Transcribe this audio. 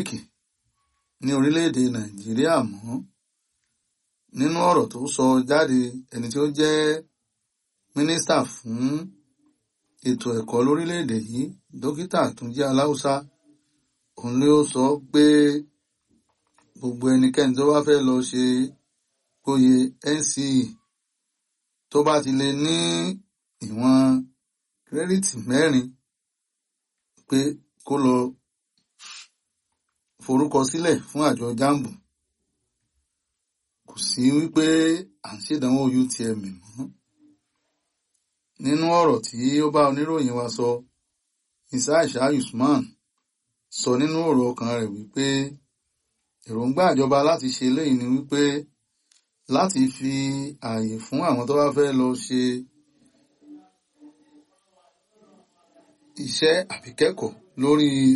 ní orílẹ̀-èdè nàìjíríà mọ́ nínú ọ̀rọ̀ tó sọ jáde ẹni tí ó jẹ́ mínísítà fún ètò ẹ̀kọ́ lórílẹ̀-èdè yìí dókítà túnjí aláùsá òun ló sọ pé gbogbo ẹnikẹ́ni tó bá fẹ́ lọ ṣe oyè NCE tó bá ti lè ní ìwọ̀n kírẹ́dìtì mẹ́rin pé kó lọ forúkọ sílẹ̀ fún àjọ jambu kò sí wípé à ń ṣèdánwò UTM mọ́ nínú ọ̀rọ̀ tí ó bá oníròyìn wa sọ isaisha usman sọ nínú ọ̀rọ̀ ọkàn rẹ̀ wípé èròǹgbà ìjọba láti ṣe eléyìí ni wípé láti fi ààyè fún àwọn tó bá fẹ́ lọ ṣe iṣẹ́ àbíkẹ́kọ̀ọ́ lórí